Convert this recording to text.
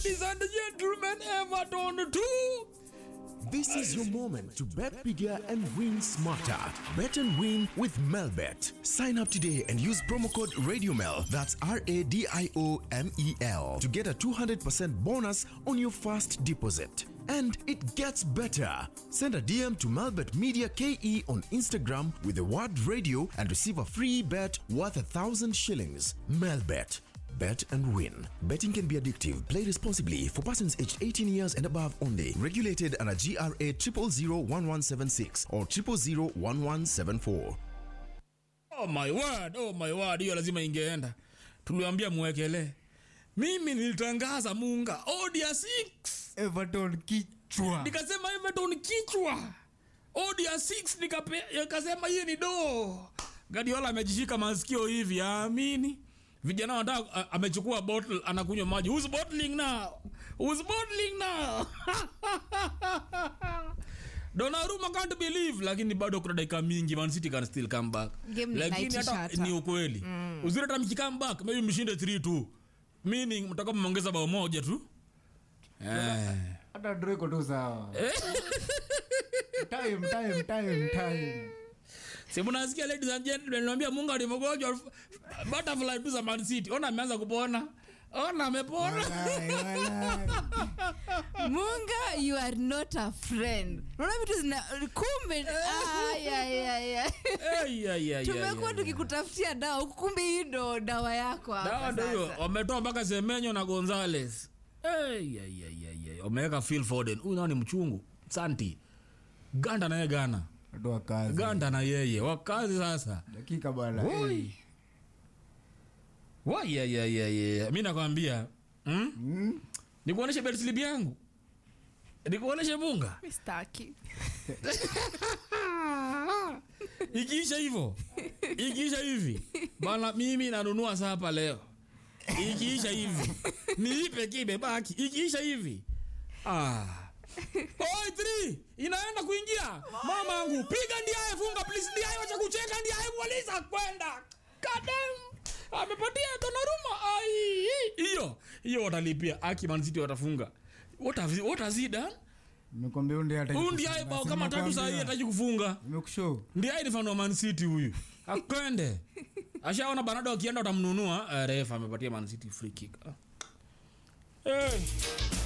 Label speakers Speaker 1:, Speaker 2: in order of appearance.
Speaker 1: Ladies and gentlemen, Everton 2.
Speaker 2: This is your moment to bet bigger and win smarter. Bet and win with Melbet. Sign up today and use promo code RadioMel, that's R A D I O M E L, to get a 200% bonus on your first deposit. And it gets better. Send a DM to Melbet Media KE on Instagram with the word radio and receive a free bet worth a thousand shillings. Melbet. Bet and win. Betting can be addictive. Play responsibly for persons aged 18 years and above only. Regulated under GRA 0001176 or 0001174.
Speaker 1: Oh my word, oh my word, hiyo lazima ingeenda. Tuliambia muwekele. Mimi nilitangaza Munga Odia 6.
Speaker 3: Everton kichwa.
Speaker 1: Nikasema Everton kichwa. Odia 6 nikape, nikasema hii ni do. Guardiola amejishika masikio hivi, amini. Vijana wanataka a- amechukua bottle anakunywa maji. Who's bottling now? Who's bottling now? Donnarumma can't believe lakini bado kuna dakika mingi Man City can still come back.
Speaker 4: Game ni
Speaker 1: Lakini
Speaker 4: naitisha
Speaker 1: hata
Speaker 4: hata.
Speaker 1: ni ukweli. Uzuri hata mkikam back maybe mshinde 3-2. Meaning mtakuwa mmeongeza bao moja tu. Eh.
Speaker 3: Hata draw iko tu sawa. Time, time, time, time.
Speaker 1: Si mnasikia ladies and gentlemen, niambia Mungu alivyogonjwa butterfly tu za Man City. Ona ameanza kupona. Ona amepona.
Speaker 3: Walai, walai.
Speaker 4: munga you are not a friend unaona vitu zina kumbe ah, ya, ya, ya.
Speaker 1: Ei, ai, ai,
Speaker 4: tumekuwa
Speaker 1: ai, ai.
Speaker 4: tukikutafutia dawa huku kumbe hii ndo dawa yako hapa
Speaker 1: Dawa ndio hiyo.
Speaker 4: sasa.
Speaker 1: Wametoa mpaka Semenyo na Gonzales. Ei, ai, ai, ai, ai. Wameweka Phil Foden. Huyu nao ni mchungu. Santi. Ganda naye Gana.
Speaker 3: Watu wa kazi.
Speaker 1: Ganda na yeye. Wakazi sasa.
Speaker 3: Dakika bwana.
Speaker 1: Oi. Wai, ai, ai, ai, ai. Mi nakwambia. Hmm?
Speaker 3: Mm.
Speaker 1: Nikuoneshe bet slip yangu. Nikuoneshe bunga.
Speaker 4: Mistaki.
Speaker 1: ikiisha hivyo ikiisha hivi bana mimi nanunua sapa leo ikiisha hivi niipe kimebaki ikiisha hivi ah. Oi, three, inaenda kuingia mamangu piga ndiaye funga please ndiaye wacha kucheka ndiaye mwaliza kwenda kadem amepatia Donnarumma ai hiyo hiyo watalipia aki Man City watafunga what have what has he done
Speaker 3: Nimekwambia huyu ndiye hata
Speaker 1: huyu ndiaye bao kama tatu saa hii hataki kufunga
Speaker 3: Nimekushow.
Speaker 1: ndiye ni fan wa Man City huyu akwende ashaona Bernardo akienda utamnunua uh, refa amepatia Man City free kick ah. hey.